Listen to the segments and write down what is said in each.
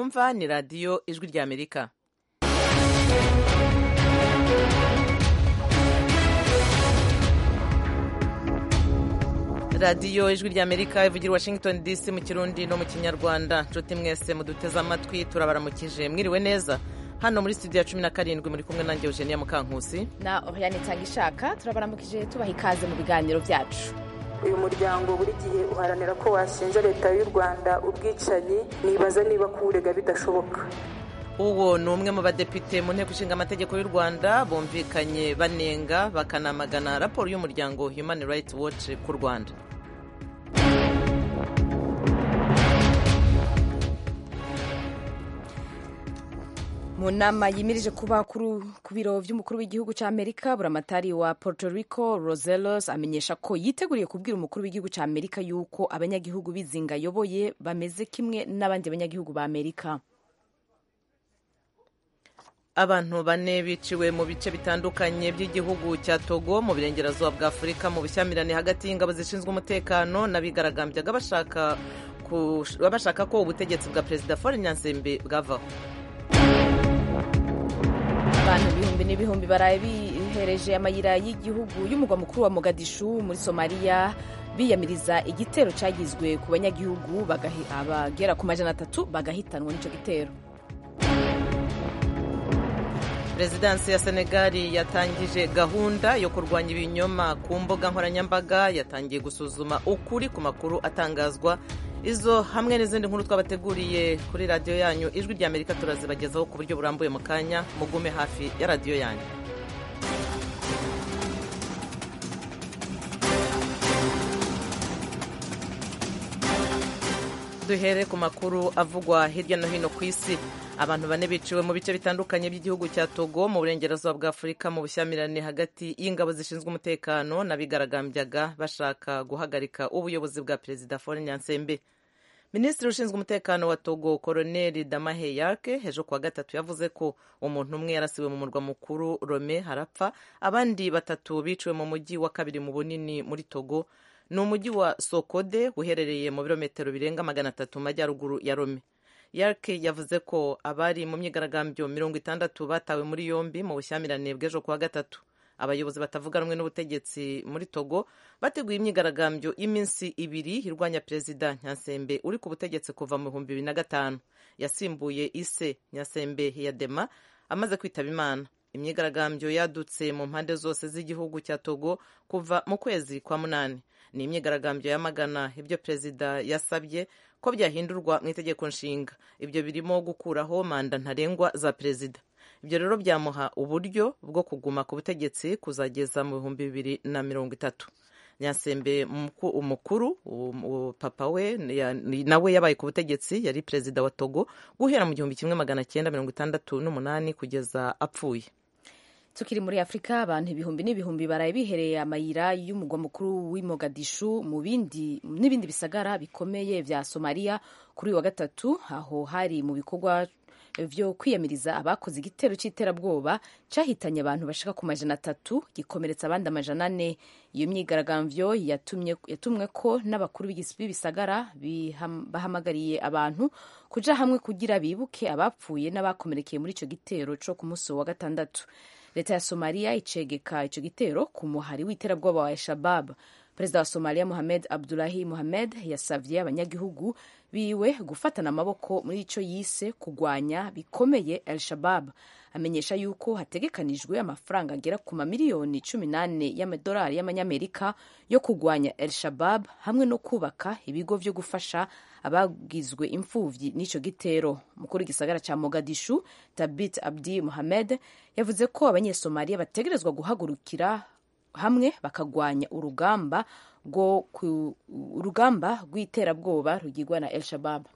mwumva ni radiyo ijwi ry'amerika radiyo ijwi ry'amerika ivugira washington dc mu kirundi no mu kinyarwanda nshuti mwese muduteze amatwi turabaramukije mwiriwe neza hano muri studio ya cumi na karindwi muri kumwe nanjye eugenia mukankusi na oriane itangishaka turabaramukije tubaha ikaze mu biganiro byacu uyu muryango buri gihe uharanira ko washinja leta y'u rwanda ubwicanyi nibaza niba kuwurega bidashoboka uwo ni umwe mu badepite mu nteko ishinga amategeko y'u rwanda bumvikanye banenga bakanamagana raporo y'umuryango human rights watch ku rwanda mu nama yimirije kuba ku biro by'umukuru w'igihugu cya amerika buramatari wa puerto rico roselos amenyesha ko yiteguriye kubwira umukuru w'igihugu cya amerika yuko abanyagihugu bizinga ayoboye bameze kimwe n'abandi banyagihugu ba amerika abantu bane biciwe mu bice bitandukanye by'igihugu cya togo mu burengerazuba bwa afurika mu bushyamirane hagati y'ingabo zishinzwe umutekano n'abigaragambyaga bashaka ko ubutegetsi bwa perezida Faure Nyansembe bwavaho abantu ibihumbi n'ibihumbi baraye bihereje amayira y'igihugu y'umugwa mukuru wa mogadishu muri somaliya biyamiriza igitero cyagizwe ku banyagihugu abagera ku majana atatu bagahitanwa n'icyo gitero perezidansi ya senegali yatangije gahunda yo kurwanya ibinyoma ku mbuga nkoranyambaga yatangiye gusuzuma ukuri ku makuru atangazwa izo hamwe n'izindi nkuru twabateguriye kuri radiyo yanyu ijwi rya amerika turazibagezaho ku buryo burambuye mu kanya mugume hafi ya radiyo yanyu duhere ku makuru avugwa hirya no hino ku isi abantu bane biciwe mu bice bitandukanye by'igihugu cya togo mu burengerazuba bwa afurika mu bushyamirane hagati y'ingabo zishinzwe umutekano n'abigaragambyaga bashaka guhagarika ubuyobozi bwa perezida Faure Nyansembe minisitiri ushinzwe umutekano wa togo koroneli damahe yarke ejo kuwa gatatu yavuze ko umuntu umwe yarasiwe mu murwa mukuru rome harapfa abandi batatu biciwe mu mujyi wa kabiri mu bunini muri togo ni umujyi wa sokode uherereye mu birometero birenga magana atatu mu majyaruguru ya rome yarke yavuze ko abari mu myigaragambyo mirongo itandatu batawe muri yombi mu bushyamirane bw'ejo kuwa gatatu abayobozi batavuga rumwe n'ubutegetsi muri togo bateguye imyigaragambyo y'iminsi ibiri irwanya perezida nyasembe uri ku butegetsi kuva mu bihumbi bibiri na gatanu yasimbuye ise nyasembe hiyadema amaze kwitaba imana imyigaragambyo yadutse mu mpande zose z'igihugu cya togo kuva mu kwezi kwa munani ni imyigaragambyo yamagana ibyo perezida yasabye ko byahindurwa mu itegeko nshinga ibyo birimo gukuraho manda ntarengwa za perezida ibyo rero byamuha uburyo bwo kuguma ku butegetsi kuzageza mu bihumbi bibiri na mirongo itatu nyasembe umukuru papa we nawe yabaye ku butegetsi yari perezida wa togo guhera mu gihumbi kimwe magana cyenda mirongo itandatu n'umunani kugeza apfuye tukiri muri afurika abantu ibihumbi n'ibihumbi baraye bihereye amayira y'umugwa mukuru w'imogadishu mu bindi n'ibindi bisagara bikomeye vya somaliya kuri uyu wa gatatu aho hari mu bikorwa vyo kwiyamiriza abakoze igitero c'iterabwoba cahitanye abantu bashika ku majana atatu gikomeretsa abandi amajana ane iyo myigaragambyo yatumwe ko n'abakuru b'ibisagara bahamagariye abantu kuja hamwe kugira bibuke abapfuye n'abakomerekeye muri ico gitero co ku musi wa gatandatu leta ya somaliya icegeka ico gitero ku muhari w'iterabwoba wa al-shabab perezida wa somaliya mohamed abdulahi mohamed yasavye abanyagihugu biwe gufatana amaboko muri ico yise kugwanya bikomeye al-shabab amenyesha yuko hategekanijwe amafaranga agera ku mamiliyoni cumi n'ane y'amadolari y'amanyamerika yo kugwanya al-shabab hamwe no kubaka ibigo vyo gufasha abagizwe imfuvyi n'ico gitero mukuru w'igisagara ca mogadishu tabit abdi mohamed yavuze ko abanyesomaliya bategerezwa guhagurukira hamwe bakagwanya urugamba rwo urugamba rw'iterabwoba rugirwa na el shabab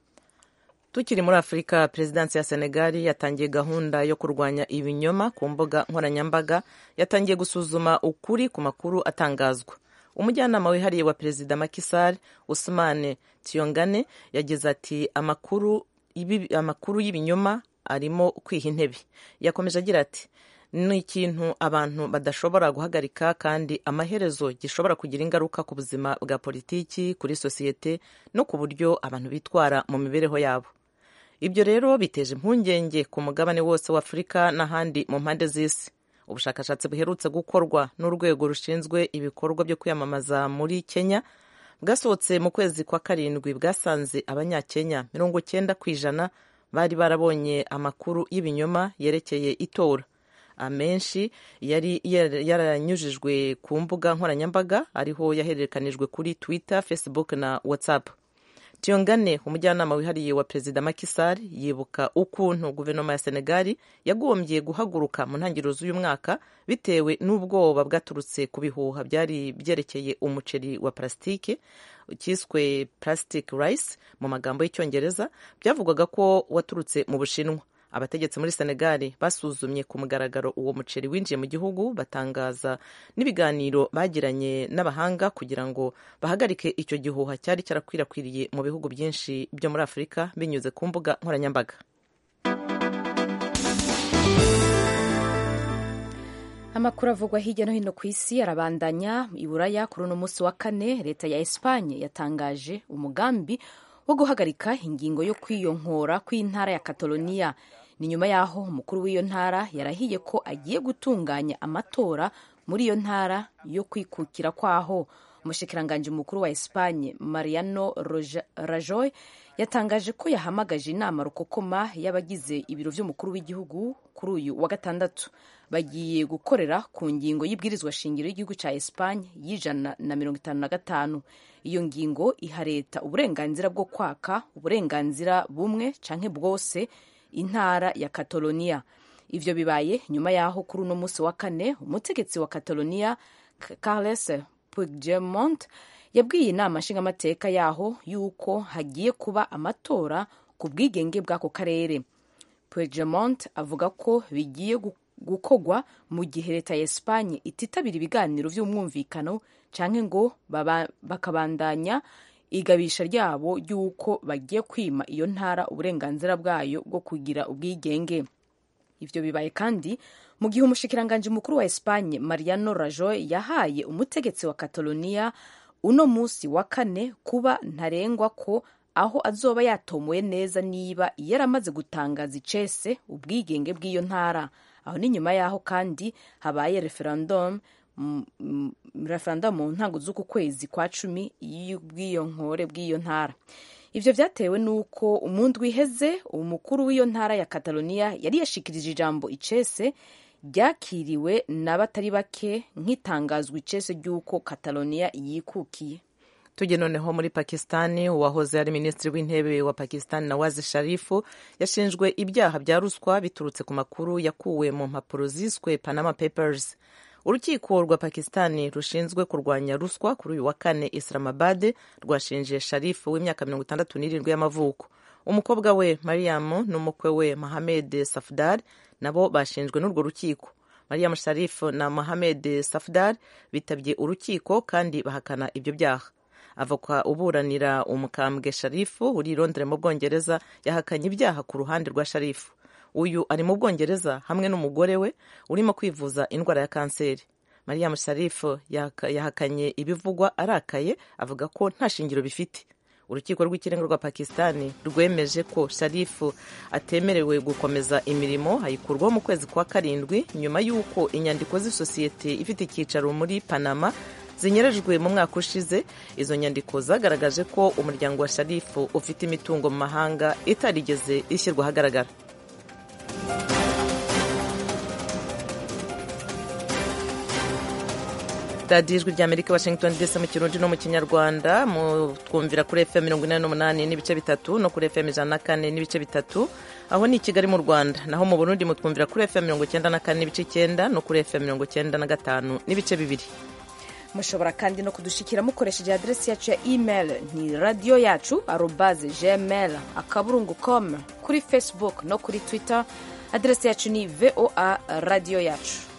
tukiri muri afurika perezidansi ya senegali yatangiye gahunda yo kurwanya ibinyoma ku mbuga nkoranyambaga yatangiye gusuzuma ukuri ku makuru atangazwa umujyanama wihariye wa perezida makisar usmane tiyongane yagize ati amakuru amakuru y'ibinyoma arimo kwiha intebe yakomeje agira ati ni ikintu abantu badashobora guhagarika kandi amaherezo gishobora kugira ingaruka ku buzima bwa politiki kuri sosiyete no ku buryo abantu bitwara mu mibereho yabo ibyo rero biteje impungenge ku mugabane wose wa afurika n'ahandi mu mpande z'isi ubushakashatsi buherutse gukorwa n'urwego rushinzwe ibikorwa byo kwiyamamaza muri kenya bwasohotse mu kwezi kwa karindwi bwasanze abanyakenya mirongo cyenda ku ijana bari barabonye amakuru y'ibinyoma yerekeye itora amenshi yari yaranyujijwe ku mbuga nkoranyambaga ariho yahererekanijwe kuri twitter facebook na whatsapp Tiongane umujyanama wihariye wa perezida Macky Sall yibuka ukuntu guverinoma ya Senegali yagombye guhaguruka mu ntangiriro z'uyu mwaka bitewe n'ubwoba bwaturutse ku bihuha byari byerekeye umuceri wa parasitike cyiswe plastic rice mu magambo y'icyongereza byavugwaga ko waturutse mu Bushinwa abategetsi muri senegali basuzumye ku mugaragaro uwo muceri winjiye mu gihugu batangaza n'ibiganiro bagiranye n'abahanga kugira ngo bahagarike icyo gihuha cyari cyarakwirakwiriye mu bihugu byinshi byo muri afurika binyuze ku mbuga nkoranyambaga amakuru avugwa hirya no hino ku isi arabandanya i buraya kuri uno munsi wa kane leta ya esipanye yatangaje umugambi wo guhagarika ingingo yo kwiyonkora kw'intara ya kataloniya ni nyuma y'aho umukuru w'iyo ntara yarahiye ko agiye gutunganya amatora muri iyo ntara yo kwikukira kwaho umushikiranganji mukuru wa esipanye mariano rajoy yatangaje ko yahamagaje inama rukokoma y'abagize ibiro by'umukuru w'igihugu kuri uyu wa gatandatu bagiye gukorera ku ngingo y'ibwirizwa shingiro y'igihugu cya esipanye y'ijana na mirongo itanu na gatanu iyo ngingo iha leta uburenganzira bwo kwaka uburenganzira bumwe canke bwose intara ya kataloniya ivyo bibaye nyuma y'aho kuri uno munsi wa kane umutegetsi wa kataloniya carles puigdemont yabwiye inama nshingamateka yaho yuko hagiye kuba amatora ku bwigenge bw'ako karere puigdemont avuga ko bigiye gukogwa mu gihe leta ya esipanye ititabira ibiganiro by'umwumvikano canke ngo bakabandanya igabisha ryabo ry'uko bagiye kwima iyo ntara uburenganzira bwayo bwo kugira ubwigenge ivyo bibaye kandi mu gihe umushikiranganji mukuru wa Espanye Mariano Rajoy yahaye umutegetsi wa Catalonia uno musi wa kane kuba ntarengwa ko aho azoba yatomoye neza niba yaramaze gutangaza icese ubwigenge bw'iyo ntara aho ni nyuma y'aho kandi habaye referendum referendum mu ntango z'uku kwezi kwa cumi y'ubwiyonkore bw'iyo ntara ivyo vyatewe n'uko umundu wiheze umukuru w'iyo ntara ya Catalonia yari yashikirije ijambo icese ryakiriwe na batari bake nk'itangazwa icese ry'uko Catalonia yikukiye tujye noneho muri pakistani uwahoze ari minisitiri w'intebe wa pakistani nawazi sharifu yashinjwe ibyaha bya ruswa biturutse ku makuru yakuwe mu mpapuro ziswe panama papers urukiko rwa pakistani rushinzwe kurwanya ruswa kuri uyu wa kane islamabad rwashinje sharifu w'imyaka mirongo itandatu n'irindwi y'amavuko umukobwa we mariam n'umukwe we mohamed safdar nabo bashinjwe n'urwo rukiko mariam sharifu na mohamed safdar bitabye urukiko kandi bahakana ibyo byaha avoka uburanira umukambwe sharifu uri i Londres mu bwongereza yahakanye ibyaha ku ruhande rwa sharifu uyu ari mu bwongereza hamwe n'umugore we urimo kwivuza indwara ya kanseri mariam sharifu yahakanye ibivugwa arakaye avuga ko nta shingiro bifite urukiko rw'ikirenga rwa pakistani rwemeje ko sharifu atemerewe gukomeza imirimo ayikurwaho mu kwezi kwa karindwi nyuma y'uko inyandiko z'isosiyete ifite icyicaro muri panama zinyerejwe mu mwaka ushize izo nyandiko zagaragaje ko umuryango wa sharifu ufite imitungo mu mahanga itarigeze ishyirwa ahagaragara radiyo ijwi ry'amerika washington dc mu kirundi no mu kinyarwanda twumvira kuri fm mirongo inani n'umunani n'ibice bitatu no kuri fm ijana na kane n'ibice bitatu aho ni i kigali mu rwanda naho mu burundi mutwumvira kuri fm mirongo icyenda na kane n'ibice icyenda no kuri fm mirongo icyenda na gatanu n'ibice bibiri mushobora kandi no kudushikira mukoresheje aderesi yacu ya email ni radiyo yacu arobaze gmail akaburungu com kuri facebook no kuri twitter aderesi yacu ni voa radiyo yacu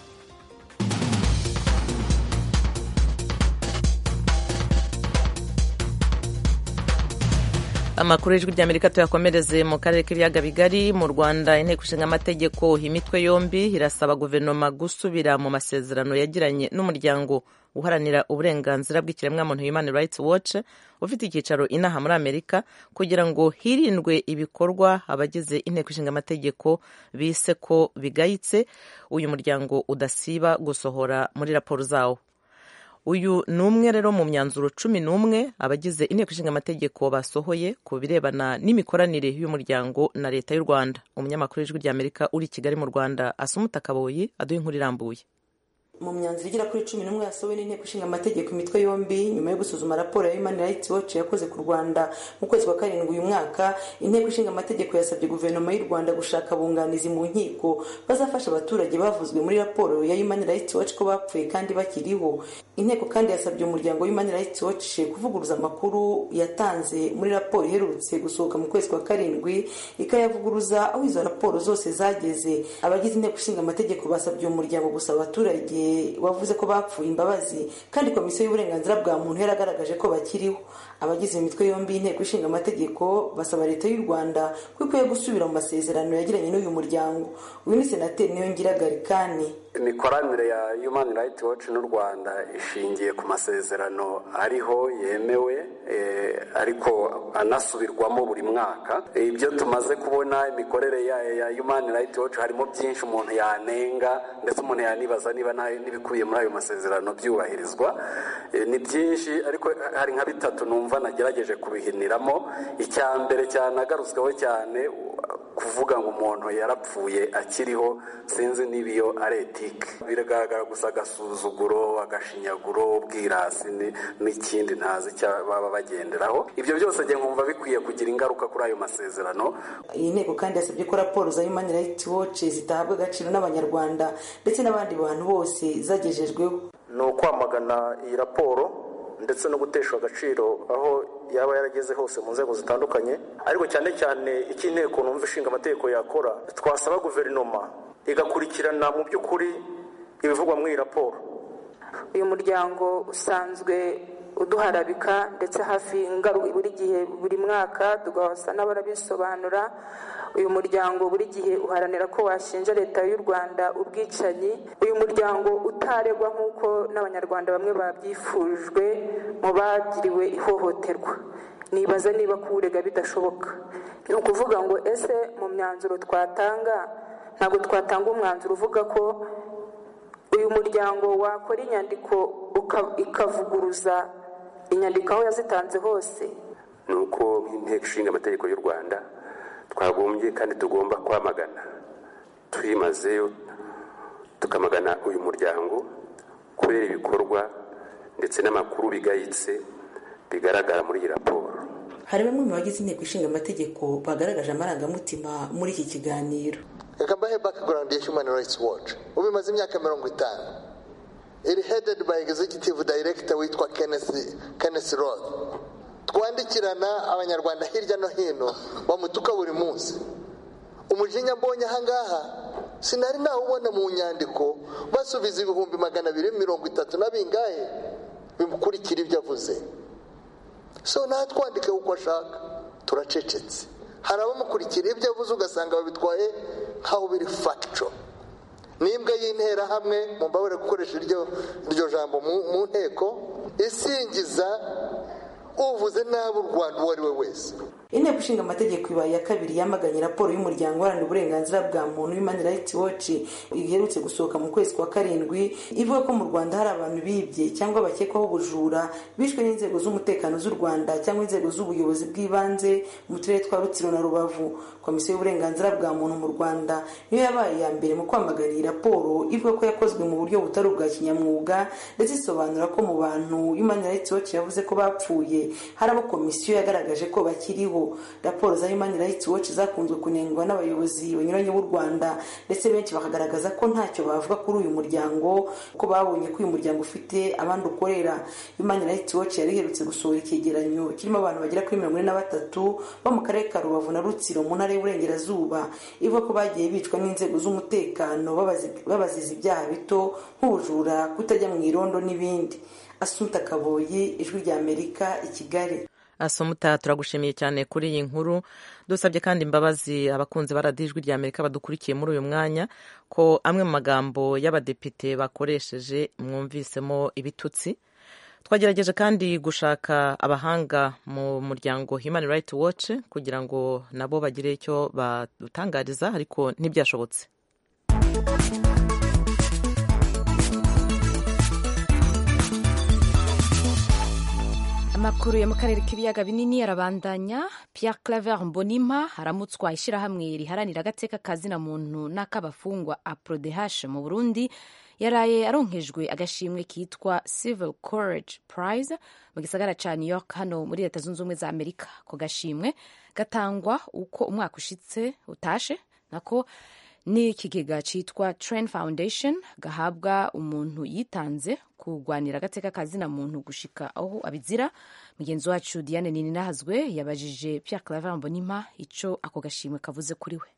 amakuru y'ijwi ry'amerika tuyakomereze mu karere k'ibiyaga bigari mu rwanda inteko ishinga amategeko imitwe yombi irasaba guverinoma gusubira mu masezerano yagiranye n'umuryango uharanira uburenganzira bw'ikiremwamuntu human rights watch ufite icyicaro inaha muri amerika kugira ngo hirindwe ibikorwa abagize inteko ishinga amategeko bise ko bigayitse uyu muryango udasiba gusohora muri raporo zawo uyu ni umwe rero mu myanzuro cumi n'umwe abagize inteko ishinga amategeko basohoye ku birebana n'imikoranire y'umuryango na leta y'u rwanda umunyamakuru w'ijwi ry'amerika uri i kigali mu rwanda asumuta kaboyi aduha inkuru irambuye mu myanzuro igera kuri cumi n'umwe yasohowe n'inteko ishinga amategeko imitwe yombi nyuma yo gusuzuma raporo ya human rights watch yakoze ku rwanda mu kwezi kwa karindwi uyu mwaka inteko ishinga amategeko yasabye guverinoma y'u rwanda gushaka abunganizi mu nkiko bazafasha abaturage bavuzwe muri raporo ya human rights watch ko bapfuye kandi bakiriho inteko kandi yasabye umuryango human rights watch kuvuguruza amakuru yatanze muri raporo iherutse gusohoka mu kwezi kwa karindwi ikayavuguruza aho izo raporo zose zageze abagize inteko ishinga amategeko basabye uwo muryango gusaba abaturage wavuze ko bapfuye imbabazi kandi komisiyo y'uburenganzira bwa muntu yaragaragaje ko bakiriho abagize imitwe yombi y'inteko ishinga amategeko basaba leta y'u rwanda ko ikwiye gusubira mu masezerano yagiranye n'uyu muryango uyu ni senateri niyongira garikani imikoranire ya human rights watch n'u rwanda ishingiye ku masezerano ariho yemewe ariko anasubirwamo buri mwaka ibyo tumaze kubona imikorere ya human rights watch harimo byinshi umuntu yanenga ndetse umuntu yanibaza niba n'ibikubiye muri ayo masezerano byubahirizwa ni byinshi ariko hari nka bitatu numva nagerageje kubihiniramo icya mbere cyanagarutsweho cyane kuvuga ngo umuntu yarapfuye akiriho sinzi niba iyo ari etike biragaragara gusa agasuzuguro agashinyaguro ubwirasi n'ikindi ntazi icyo baba bagenderaho ibyo byose njye nkumva bikwiye kugira ingaruka kuri ayo masezerano iyi nteko kandi yasabye ko raporo za human rights watch zitahabwa agaciro n'abanyarwanda ndetse n'abandi bantu bose zagejejweho ni ukwamagana iyi raporo ndetse no guteshwa agaciro aho yaba yarageze hose mu nzego zitandukanye ariko cyane cyane icyo inteko numva ishinga amategeko yakora twasaba guverinoma igakurikirana mu by'ukuri ibivugwa muri iyi raporo uyu muryango usanzwe uduharabika ndetse hafi buri gihe buri mwaka tugasa n'abarabisobanura uyu muryango buri gihe uharanira ko washinja leta y'u rwanda ubwicanyi uyu muryango utaregwa nk'uko n'abanyarwanda bamwe babyifujwe mu bagiriwe ihohoterwa nibaza niba kuwurega bidashoboka ni ukuvuga ngo ese mu myanzuro twatanga ntabwo twatanga umwanzuro uvuga ko uyu muryango wakora inyandiko ikavuguruza inyandiko aho yazitanze hose ni uko nk'inteko ishinga amategeko y'u rwanda twagombye kandi tugomba kwamagana twimazeyo tukamagana uyu muryango kubera ibikorwa ndetse n'amakuru bigayitse bigaragara muri iyi raporo hari bamwe mu bagize inteko ishinga amategeko bagaragaje amarangamutima muri iki kiganiro reka mbahe background ya human rights watch ubu imaze imyaka mirongo itanu iri headed by executive director witwa kenneth roth twandikirana abanyarwanda hirya no hino bamutuka buri munsi umujinya mbonye ahangaha sinari nawubona mu nyandiko basubiza ibihumbi magana abiri mirongo itatu na bingahe bimukurikira ibyo avuze so natwandike uko ashaka turacecetse hari abamukurikira ibyo avuze ugasanga babitwaye nk'aho biri fagico n'imbwa y'interahamwe mubabare gukoresha iryo jambo mu nteko isingiza uvuze nabi u rwanda uwo ari we wese inteko ishinga amategeko ibaye iya kabiri yamaganye raporo y'umuryango uharanira uburenganzira bwa muntu human rights watch iherutse gusohoka mu kwezi kwa karindwi ivuga ko mu rwanda hari abantu bibye cyangwa bakekwaho ubujura bishwe n'inzego z'umutekano z'u rwanda cyangwa inzego z'ubuyobozi bw'ibanze mu turere twa rutsiro na rubavu komisiyo y'uburenganzira bwa muntu mu rwanda niyo yabaye iya mbere mu kwamagana iyi raporo ivuga ko yakozwe mu buryo butari ubwa kinyamwuga ndetse isobanura ko mu bantu human rights watch yavuze ko bapfuye hari abo komisiyo yagaragaje ko bakiriho raporo za human rights watch zakunzwe kunengwa n'abayobozi banyuranye b'u rwanda ndetse benshi bakagaragaza ko ntacyo bavuga kuri uyu muryango ko babonye ko uyu muryango ufite abandi ukorera human rights watch yari iherutse gusohora icyegeranyo kirimo abantu bagera kuri mirongo ine na batatu bo mu karere ka rubavu na rutsiro mu ntara y'uburengerazuba ivuga ko bagiye bicwa n'inzego z'umutekano babaziza ibyaha bito nk'ubujura kutajya mu irondo n'ibindi asuta kaboyi ijwi rya amerika i kigali asumuta turagushimiye cyane kuri iyi nkuru dusabye kandi imbabazi abakunzi ba radiyo ijwi rya amerika badukurikiye muri uyu mwanya ko amwe mu magambo y'abadepite bakoresheje mwumvisemo ibitutsi twagerageje kandi gushaka abahanga mu muryango human rights watch kugira ngo nabo bagire icyo badutangariza ariko ntibyashobotse amakuru yo mu karere k'ibiyaga binini arabandanya Pierre Claver Mbonimpa aramutswa ishyirahamwe riharanira agateka kazina muntu n'ak'abafungwa APRODH mu Burundi yaraye aronkejwe agashimwe kitwa Civil Courage Prize mu gisagara ca New York hano muri leta zunze ubumwe za Amerika ko gashimwe gatangwa uko umwaka ushitse utashe nako ni ikigega cyitwa Train Foundation gahabwa umuntu yitanze kurwanira agateka kazina muntu gushika aho abizira mugenzi wacu Diane Nininahazwe yabajije Pierre Claver Mbonimpa ico ako gashimwe kavuze kuri we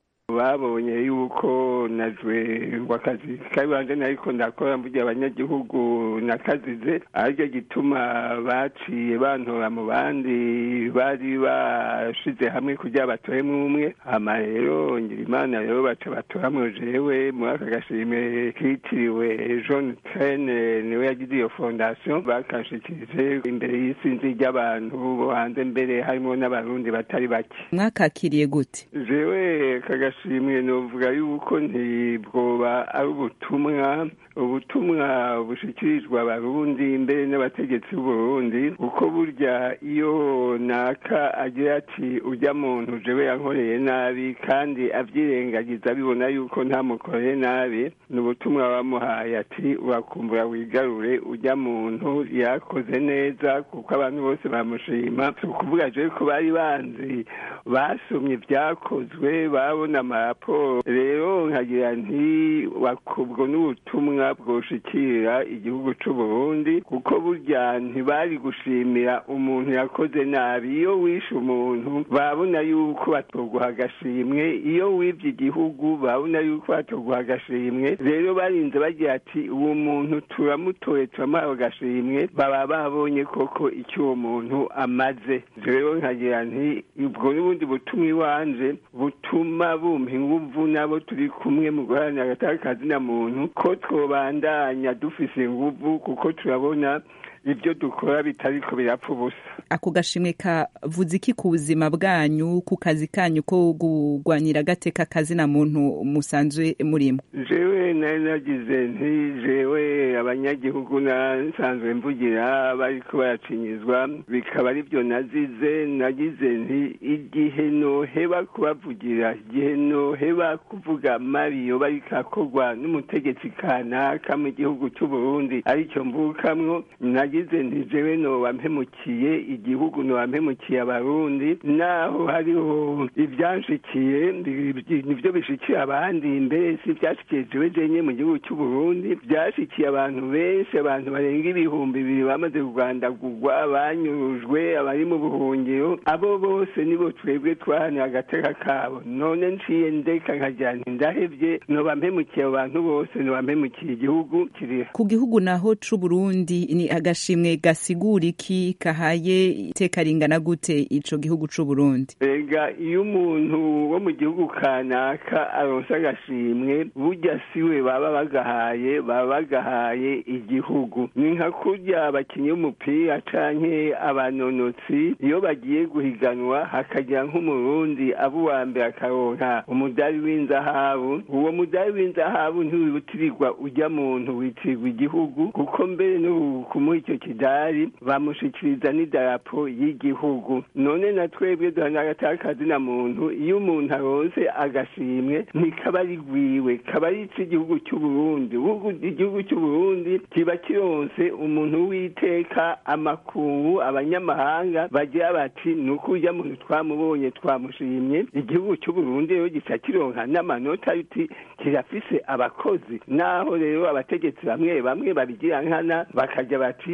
babonye yuko najwe wakazi kabanje nariko ndakora mvugira abanyagihugu nakazize aricyo gituma baciye bantora mu bandi bari bashize hamwe kugira batoremwo umwe hama rero ngira imana rero baca batoramwo jewe muri aka gashimwe kitiriwe john trene niwe yagize iyo fondation bakashikirije imbere y'isinzi ry'abantu bo hanze mbere harimo n'abarundi batari bake mwakakiriye gute jewe kaga shimwe novuga yuko ntibwoba ari ubutumwa ubutumwa bushikirizwa abarundi mbere n'abategetsi b'uburundi kuko burya iyo naka agira ati ujya muntu jewe yankoreye nabi kandi avyirengagiza abibona yuko ntamukoreye nabi ni ubutumwa bamuhaye ati urakumbura wigarure ujya muntu yakoze neza kuko abantu bose bamushima si ukuvuga jewe ko bari banzi basomye ibyakozwe babona amaraporo rero nkagira nti ubwo n'ubutumwa bwoshikira igihugu c'u Burundi kuko burya ntibari gushimira umuntu yakoze nabi iyo wishe umuntu babona yuko batoguha agashimwe iyo wivye igihugu babona yuko batoguha agashimwe rero barinze bagira ati uwo muntu turamutoye turamuhawe agashimwe baba babonye koko icyo uwo muntu amaze rero nkagira nti ubwo n'ubundi butumwa iwanje butuma bumpa inguvu nabo turi kumwe mu guharanira agataka kazina muntu ko twobandanya dufise inguvu kuko turabona ibyo dukora bitariko birapfa ubusa ako gashimwe kavuze iki ku buzima bwanyu ku kazi kanyu ko kurwanira agateka kazina muntu musanzwe murimo jewe nari nagize nti jewe abanyagihugu nasanzwe mvugira bariko baracinyizwa bikaba ari byo nazize nagize nti igihe noheba kubavugira igihe noheba kuvuga mabi yoba ariko akorwa n'umutegetsi kanaka mu gihugu c'uburundi aricyo mvukamwo nagize nti jewe noba mpemukiye igihugu noba mpemukiye abarundi naho hariho ibyanshikiye nivyo bishikiye abandi mbere si ivyashikiye jewe jenye mu gihugu c'uburundi vyashikiye abantu benshi abantu barenga ibihumbi bibiri bamaze kugwandagurwa banyurujwe abari mu buhungiro abo bose nibo twebwe twahanira agateka kabo none nciye ndeka nkagira nti ndahevye noba mpemukiye abo bantu bose noba mpemukiye igihugu kiriho ku gihugu naho c'uburundi ni agashimwe gasigura iki kahaye iteka ringana gute ico gihugu c'uburundi ega iyo umuntu wo mu gihugu kanaka aronse agashimwe burya siwe baba bagahaye baba bagahaye igihugu ni nka kurya abakinyi b'umupira canke abanonotsi iyo bagiye guhiganwa hakagira nk'umurundi aba uwa mbere akaronka umudari w'inzahabu uwo mudari w'inzahabu ntiwibutirirwa ujya muntu witirirwa igihugu kuko mbere no kumuha icyo kidari bamushikiriza n'idarapo y'igihugu none na twebwe duhana agatakazi na muntu iyo umuntu aronse agashimwe ntikaba ari gwiwe kaba ari icy'igihugu cy'uburundi igihugu cy'uburundi kiba kironse umuntu w'iteka amakungu abanyamahanga bagira bati ni uko ujya muntu twamubonye twamushimye igihugu cy'uburundi rero gica kironka n'amanota yuti kirafise abakozi naho rero abategetsi bamwe bamwe babigira nkana bakajya bati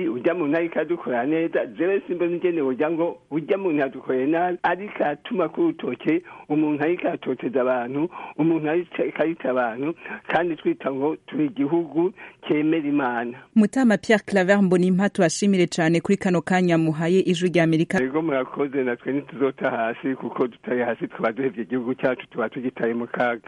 ati ujya muntu ariko adukora neza jewe simbona ingene wogira ngo ujya muntu yadukoreye nabi ariko atuma ku rutoke umuntu ariko atoteza abantu umuntu ariko arita abantu kandi twita ngo turi igihugu cyemera imana mutama pierre claver mbonimpa tubashimire cyane kuri kano kanya muhaye ijwi rya amerika ego murakoze natwe ntituzota hasi kuko tutari hasi twaba duhevye igihugu cyacu tuba tugitaye mu kaga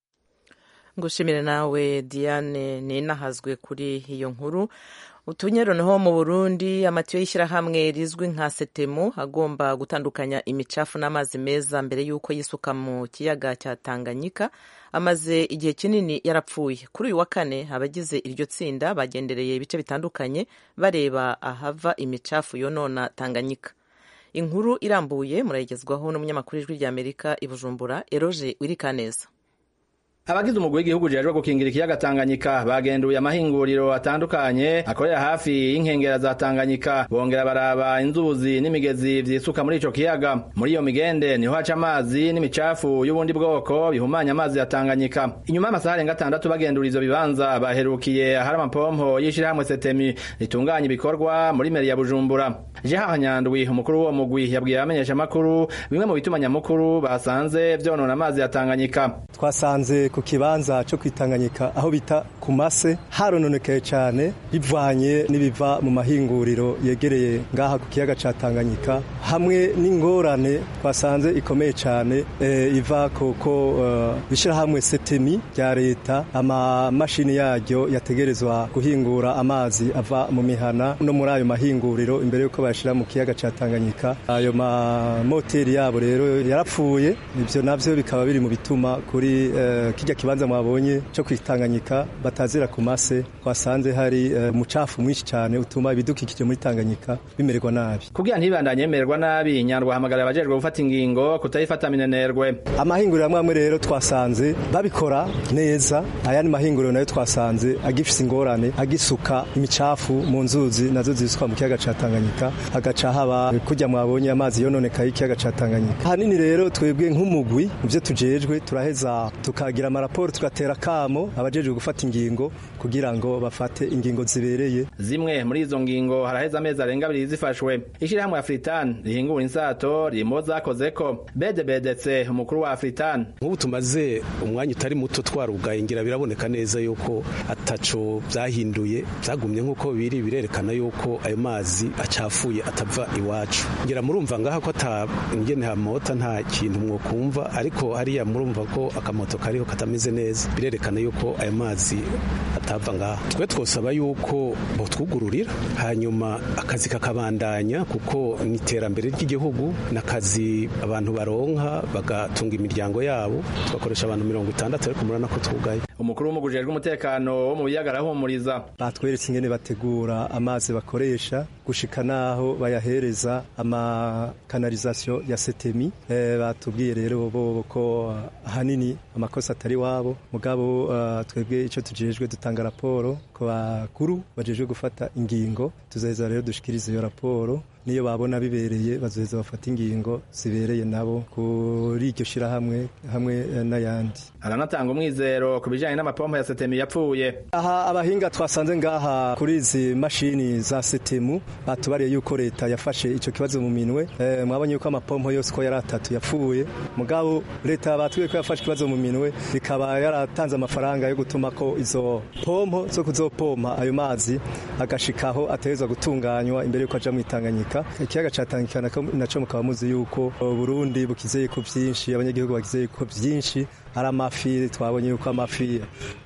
ngushimire nawe diane ninahazwe kuri iyo nkuru utunyero naho mu burundi amatiyo y'ishyirahamwe rizwi nka setemu agomba gutandukanya imicafu n'amazi meza mbere y'uko yisuka mu kiyaga cya tanganyika amaze igihe kinini yarapfuye kuri uyu wa kane abagize iryo tsinda bagendereye ibice bitandukanye bareba ahava imicafu yonona tanganyika inkuru irambuye murayigezwaho n'umunyamakuru w'ijwi ry'amerika i bujumbura eroje wirikaneza abagize umugwi w'igihugu ujejwe gukingira ikiyaga Tanganyika bagenduye amahinguriro atandukanye akorera hafi y'inkengera za Tanganyika bongera baraba inzuzi n'imigezi vyisuka muri ico kiyaga muri iyo migende niho haca amazi n'imicafu y'ubundi bwoko bihumanya amazi ya Tanganyika inyuma y'amasaha arenga atandatu bagendura ivyo bibanza baherukiye ahari amapompo y'ishirahamwe Setemi ritunganya ibikorwa muri meri ya Bujumbura Jeha Nyandwi umukuru w'uwo mugwi yabwiye abamenyesha makuru bimwe mu bituma nyamukuru basanze vyonona amazi ya Tanganyika twasanze ku kibanza cyo kwitanganyika aho bita ku mase harononekaye cyane bivanye n'ibiva mu mahinguriro yegereye ngaha ku kiyaga ca Tanganyika hamwe n'ingorane twasanze ikomeye cyane e, iva kuko uh, bishirahamwe setemi rya leta amamashini yaryo yategerezwa guhingura amazi ava mu mihana no muri ayo mahinguriro imbere yuko bayashira mu kiyaga ca Tanganyika ayo mamoteri yabo rero yarapfuye ivyo navyo bikaba biri mu bituma kuri uh, kijya kibanza mwabonye cyo kwitanganyika batazira ku mase twasanze hari umucafu uh, mwinshi cyane utuma ibidukikije muri Tanganyika bimererwa nabi kugira ntibandanye yemererwa nabi nyandwa hamagara abajejwe gufata ingingo kutayifata minenerwe amahinguriro amwe amwe rero twasanze babikora neza ayandi mahinguriro nayo twasanze agifise ingorane agisuka imicafu mu nzuzi nazo zisuka mu kiyaga ca Tanganyika hagaca haba kujya mwabonye amazi yononekaye ikiyaga ca Tanganyika hanini rero twebwe nk'umugwi muvyo tujejwe turaheza tukagira amaraporo tugatera kamo abajejwe gufata ingingo kugira ngo bafate ingingo zibereye zimwe muri izo ngingo haraheza amezi arenga abiri zifashwe ishirahamwe Afritan rihingura insato ririmo zakozeko bedebedetse umukuru wa Afritan nk'ubu tumaze umwanya utari muto twarugaye ngira biraboneka neza yuko ataco byahinduye byagumye nk'uko biri birerekana yuko ayo mazi acafuye atava iwacu ngira murumva ngaha ko ata ingene hamota nta kintu mwokumva ariko hariya murumva ko akamoto kariho katameze neza birerekana yuko ayo mazi atava ngaha twe twosaba yuko botwugururira hanyuma akazi kakabandanya kuko ni iterambere ry'igihugu n'akazi abantu baronka bagatunga imiryango yabo tugakoresha abantu mirongo itandatu ariko murabona ko twugaye umukuru w'umugujejwe umutekano wo mu biyaga arahumuriza batweretse ingene bategura amazi bakoresha gushika naho bayahereza amakanalizasiyo ya setemi e, batubwiye rero bo ko ahanini amakosa atari wabo mugabo uh, twebwe ico tujejwe dutanga raporo ku bakuru bajejwe gufata ingingo tuzaheza rero dushikiriza iyo raporo niyo babona bibereye bazoheza bafata ingingo zibereye nabo kuri iryo shirahamwe hamwe n'ayandi aranatanga umwizero ku bijanye n'amapompo ya setemu yapfuye aha abahinga twasanze ngaha kuri izi mashini za setemu batubariye yuko leta yafashe ico kibazo mu minwe e, mwabonye yuko amapompo yose ko yari atatu yapfuye mugabo leta batubwiye ko yafashe ikibazo mu minwe ikaba yaratanze amafaranga yo gutuma ko izo pompo zo kuzopompa ayo mazi agashikaho ategerezwa gutunganywa imbere yuko aja mu Tanganyika ikiyaga ca Tanganyika naco mukaba muzi yuko Burundi bukizeye ko vyinshi abanyagihugu bakizeye ko vyinshi ari amafi twabonye yuko amafi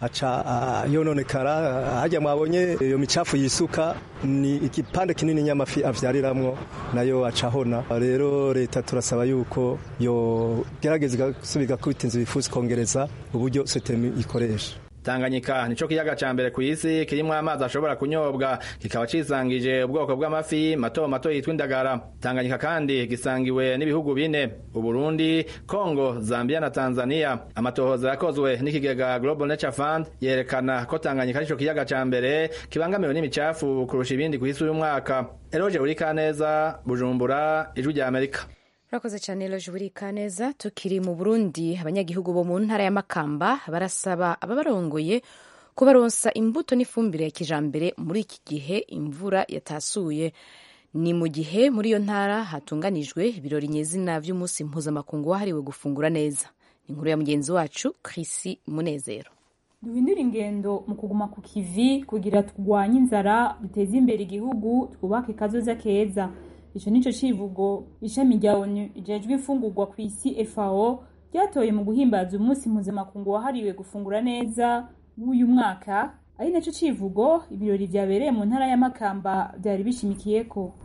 aca yononekara hajya mwabonye iyo micafu yisuka ni igipande kinini nyamafi avyariramwo nayo acahona rero leta turasaba yuko yo gerageza gusubira kubita inzu bifuza kongereza uburyo setemi ikoresha Tanganyika nico kiyaga ca mbere kw'isi kirimwo amazi ashobora kunyobwa kikaba cisangije ubwoko bw'amafi mato mato yitwa indagara Tanganyika kandi gisangiwe n'ibihugu bine Uburundi Kongo Zambia na Tanzania amatohoza yakozwe n'ikigega Global Nature Fund yerekana ko Tanganyika nico kiyaga ca mbere kibangamiwe n'imicafu kurusha ibindi kw'isi uyu mwaka Eroje Urikaneza Bujumbura Ijwi rya Amerika urakoze cyane loje burika neza tukiri mu burundi abanyagihugu bo mu ntara ya makamba barasaba ababarongoye kubaronsa imbuto n'ifumbire ya kijambere muri iki gihe imvura yatasuye ni mu gihe muri iyo ntara hatunganijwe ibirori nyezina vy'umunsi mpuzamakungu wahariwe gufungura neza ni inkuru ya mugenzi wacu Chris Munezero duhindura ingendo mu kuguma ku kivi kugira turwanye inzara duteze imbere igihugu twubake kazoza keza ico nico civugo ishami rya onu rijejwe imfungurwa ku isi FAO ryatoye mu guhimbaza umunsi mpuzamakungu wahariwe gufungura neza w'uyu mwaka ari naco civugo ibirori vyabereye mu ntara ya Makamba vyari bishimikiyeko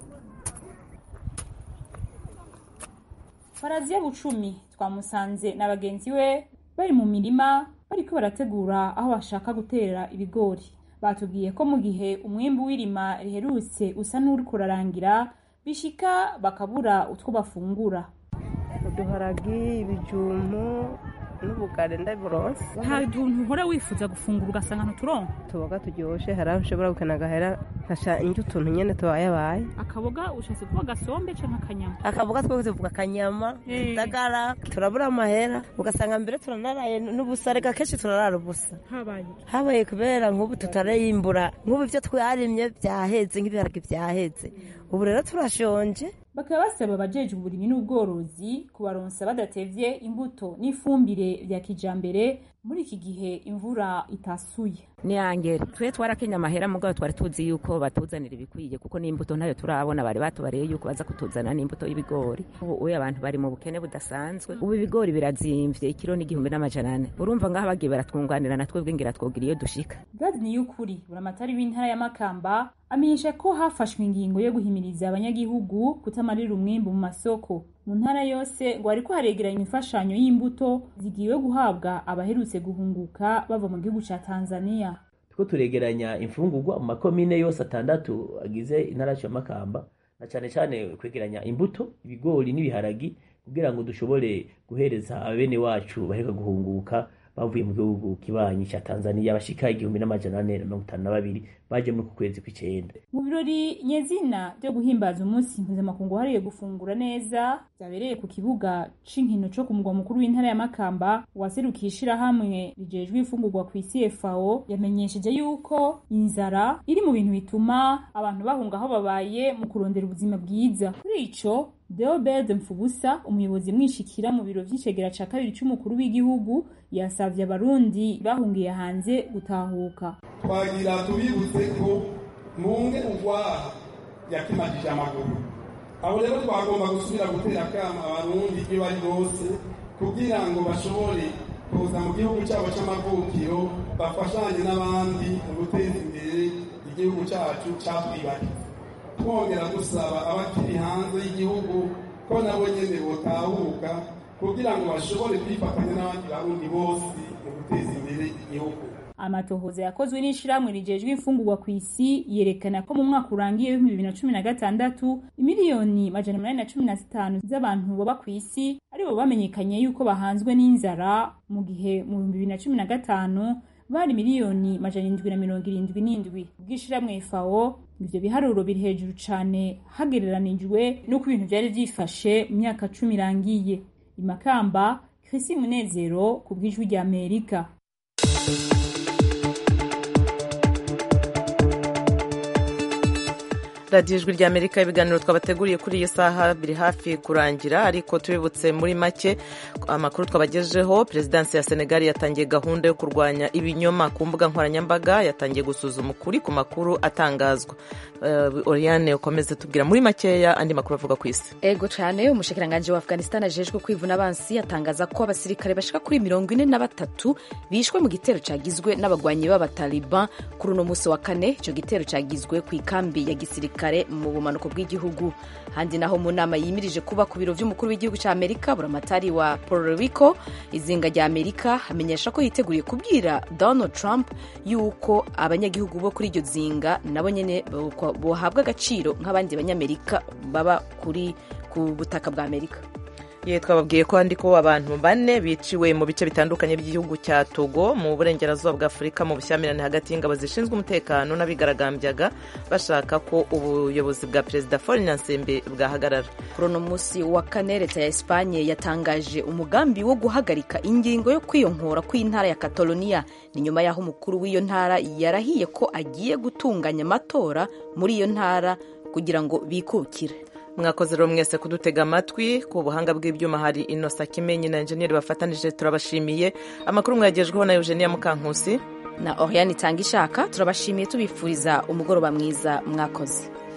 Faraziya Bucumi twamusanze na bagenzi we bari mu mirima bariko barategura aho bashaka gutera ibigori batubwiye ko mu gihe umwimbu w'irima riherutse usa n'uriko urarangira bishika bakabura utwo bafungura uduharagi ibijumbu n'ubugari ndabironse nta tuntu uhora wifuza gufungura ugasanga ntuturonka tuboga turyoshe hari aho ushobora gukena agahera nkasha indyo utuntu nyene tubayabaye akaboga ushatse kuba gasombe canke akanyama akaboga twebwe tuvuga akanyama tutagara turabura amahera ugasanga mbere turanaraye n'ubusa reka kenshi turarara ubusa habaye habaye kubera nk'ubu tutarayimbura nk'ubu ivyo twarimye vyaheze nk'ibiharage vyaheze ubu rero turashonje bakaba basaba abajejwe uburimyi n'ubworozi kubaronsa badatevye imbuto n'ifumbire vya kijambere muri iki gihe imvura itasuye ni angere twe twarakenya amahera mugabo twari tuzi yuko batuzanira ibikwiye kuko n'imbuto ntayo turabona bari batubariye yuko baza kutuzanira n'imbuto y'ibigori ubu abantu bari mu bukene budasanzwe ubu ibigori birazimvye ikiro n'igihumbi n'amajana ane urumva ngaho bagiye baratwunganira na twebwe ngira twogira iyo dushika gadi niyukuri buramatari w'intara ya makamba amenyesha ko hafashwe ingingo yo guhimiriza abanyagihugu kutamarira umwimbu mu masoko mu ntara yose ngo hariko haregeranywa imfashanyo y'imbuto zigiwe guhabwa abaherutse guhunguka bava mu gihugu ca tanzania turiko turegeranya imfungurwa mu makomine yose atandatu agize intara ya makamba na cane cane kwegeranya imbuto ibigori n'ibiharagi kugira ngo dushobore guhereza abene wacu baheruka guhunguka bavuye mu gihugu kibanyi ca Tanzania bashika igihumbi n'amajana ane na mirongo itanu na babiri baje muri ku kwezi kw'icenda mu birori nyezina vyo guhimbaza umunsi mpuzamakungu wahariwe gufungura neza vyabereye ku kibuga c'inkino co ku mugwa mukuru w'intara ya Makamba uwaserukiye ishirahamwe rijejwe imfungurwa ku isi FAO yamenyesheje yuko inzara iri mu bintu bituma abantu bahunga aho babaye mu kurondera ubuzima bwiza kuri ico Deobed Mfubusa umuyobozi mwishikira mu biro vy'icegera ca kabiri c'umukuru w'igihugu yasavye abarundi bahungiye hanze gutahuka twagira tubibutse ko munge ugwaha yakimajije amaguru abo rero twagomba gusubira gutera akama abarundi iyo bari bose kugira ngo bashobore kuza mu gihugu cyabo c'amavukiro bafashanye n'abandi mu guteza imbere igihugu cacu catwibagiwe twongera dusaba abakiri hanze y'igihugu ko nabo nyene botahuka kugira ngo bashobore kwifatanya n'abandi barundi bose mu guteza imbere igihugu amatohoza yakozwe n'ishirahamwe rijejwe imfungurwa ku isi yerekana ko mu mwaka urangiye w'ibihumbi bibiri na cumi na gatandatu imiliyoni majana umunani na cumi na zitanu z'abantu baba ku isi aribo bamenyekanye yuko bahanzwe n'inzara mu gihe mu bihumbi bibiri na cumi na gatanu bari miliyoni majana indwi na mirongo irindwi n'indwi ubw'ishirahamwe FAO ivyo biharuro biri hejuru cane hagereranijwe n'uko ibintu vyari vyifashe mu myaka cumi irangiye imakamba Chrissy Munezero ku bw'ijwi rya Amerika radiyo ijwi ry'amerika ibiganiro twabateguriye kuri iyi saha biri hafi kurangira ariko tubibutse muri make amakuru twabagejeho perezidansi ya senegali yatangiye gahunda yo kurwanya ibinyoma ku mbuga nkoranyambaga yatangiye gusuzuma ukuri ku makuru atangazwa oriane ukomeze tubwira muri makeya andi makuru avuga ku isi ego cyane umushikiranganji wa afghanistan ajejwe kwivuna abansi atangaza ko abasirikare bashika kuri mirongo ine na batatu bishwe mu gitero cyagizwe n'abagwanyi b'abataliban kuri uno munsi wa kane icyo gitero cyagizwe ku ikambi ya gisirikare kare mu bumanuko bw'igihugu handi naho mu nama yimirije kuba ku biro by'umukuru w'igihugu cya amerika buramatari wa puerto rico izinga rya amerika amenyesha ko yiteguriye kubwira donald trump yuko abanyagihugu bo kuri iryo zinga nabo nyine bohabwa agaciro nk'abandi banyamerika baba kuri ku butaka bwa amerika ye twababwiye ko handi ko abantu bane biciwe mu bice bitandukanye by'igihugu cya togo mu burengerazuba bwa afurika mu bushyamirane hagati y'ingabo zishinzwe umutekano n'abigaragambyaga bashaka ko ubuyobozi bwa perezida Faure Nyansembe bwahagarara kuri uno munsi wa kane leta ya esipanye yatangaje umugambi wo guhagarika ingingo yo kwiyonkora kw'intara ya kataloniya ni nyuma y'aho umukuru w'iyo ntara yarahiye ko agiye gutunganya amatora muri iyo ntara kugira ngo bikukire mwakoze rero mwese kudutega amatwi ku buhanga bw'ibyuma hari inosa kimenyi na enjeniyeri bafatanije turabashimiye amakuru mwagejweho na eugenia mukankusi na oriane itanga ishaka turabashimiye tubifuriza umugoroba mwiza mwakoze